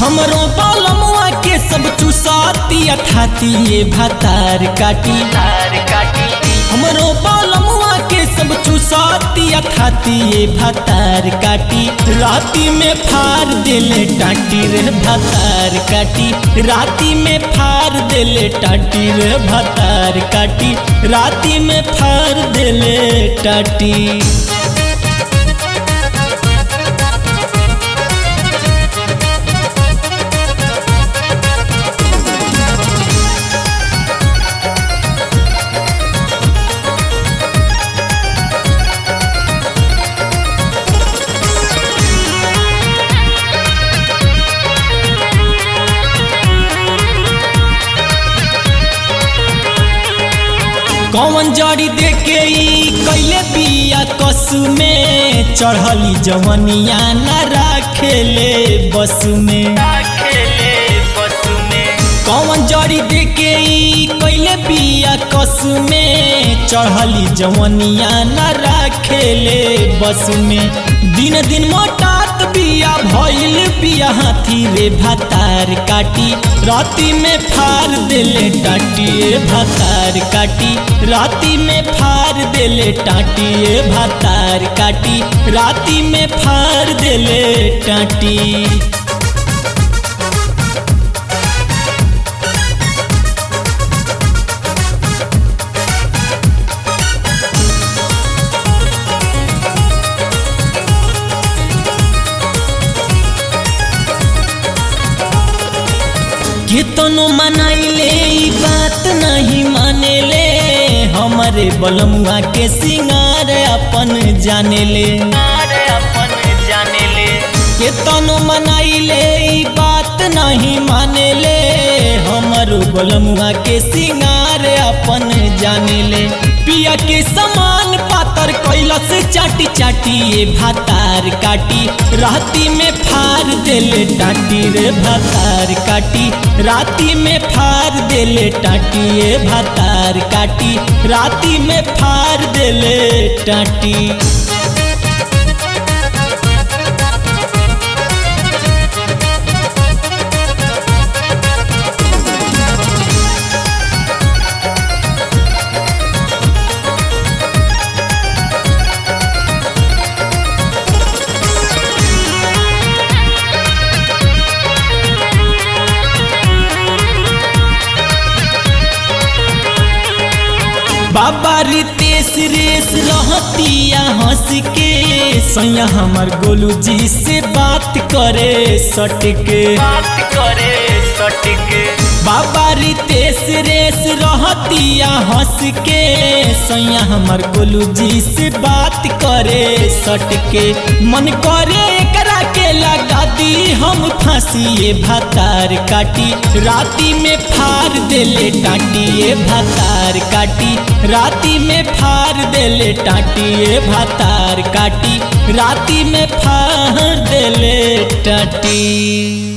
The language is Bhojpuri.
हमरो बालमुआ के सब चुसाती अठाती ये भातार काटी हमरो बालमुआ के सब चुसाती अठाती ये भातार काटी राती में फार दिले टाटी रे भातार काटी राती में फार दिले टाटी रे भातार काटी राती में फार दिले टाटी कौन जड़ी देके ई कैले बिया कस में चढ़ली जवनिया न राखेले बस में कौन जड़ी देके ई कैले बिया कस में चढ़ली जवनिया न राखेले बस में दिन दिन मोटात बिया भइल बिया हाथी रे भातार काटी राती में फार देले टाटी ए भातार काटी राती में फार देले टाटी ए भातार काटी राती में फार देले टाटी कितनो मनाइले ई बात नहीं मानेले हमारे बलमुआ के सिंगार अपन जानेले कितनो मनाइले ई बात नहीं मानेले हमारो बलमुआ के सिंगार अपन जानेले पिया के समान पातर कैलस चाटी चाटी ये भातार काटी राती में फार देले टाटी रे भातार काटी राती में फार देले टाटी ये भातार काटी राती में फार देले टाटी बाबा रितेश रेस रहतिया हंस के सैया हमर गोलू जी से बात करे सट के बाबा रितेश रेस रहतिया हंस के सैया हमर गोलू जी से बात करे सट के मन करे एकरा के लगा दी हम फांसी ये भातार काटी राती में फार देले टाटी ये भातार काटी राती में फार देले टाटी ये भातार काटी राती में फार देले टाटी